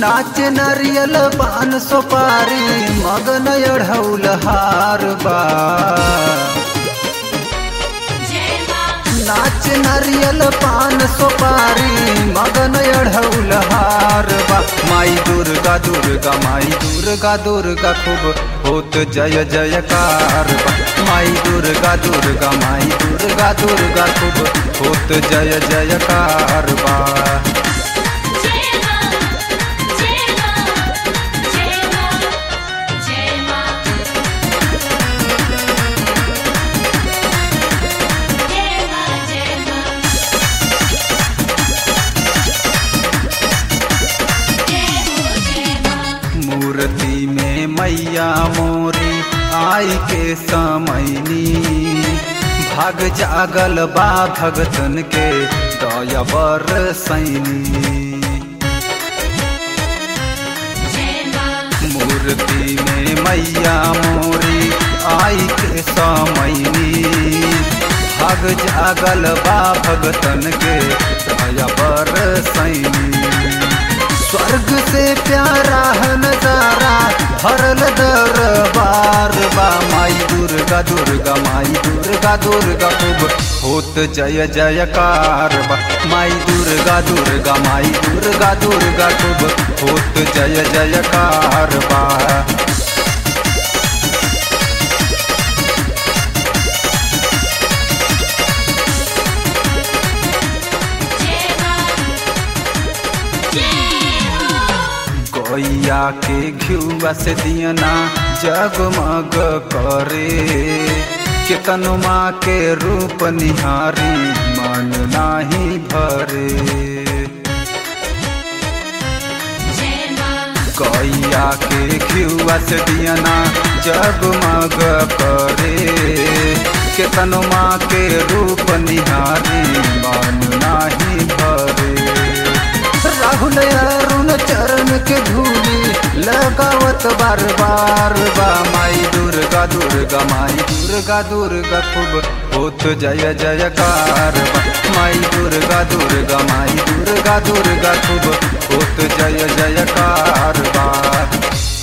नाच नारियल पान सुपारी मगन अढ़ौल हार बा नाच नारियल पान सुपारी मगन अढ़ौल हार बा माई दुर्गा दुर्गा माई दुर्गा दुर्गा खूब होत जय जयकार बा माई दुर्गा दुर्गा माई दुर्गा दुर्गा खूब होत जय जयकार बा मूर्ति में मैया मोरी आई के समैनी भाग जागल बा भगतन के दया बरसैनी मूर्ति में मैया मोरी आई के समैनी भाग जागल बा भगतन के दया बरसैनी स्वर्ग से प्यारा है नजारा भरल दरबार बा माई दुर्गा दुर्गा माई दुर्गा दुर्गा खूब होत जय जयकार बा माई दुर्गा दुर्गा माई दुर्गा दुर्गा खूब होत जय जयकार बा गैया के घियुआ से दियना जगमग करे केतन माँ के रूप निहारी मन नाही भरे गैया के घियुआ से दियना जगमग करे केतन माँ के रूप निहारी मन नाही भरे राहुल अरुण चरण के धूली लगावत बार बार बा माई दुर्गा दुर्गा माई दुर्गा दुर्गा खूब होत जय जयकार बा माई दुर्गा दुर्गा माई दुर्गा दुर्गा खूब होत जय जयकार बा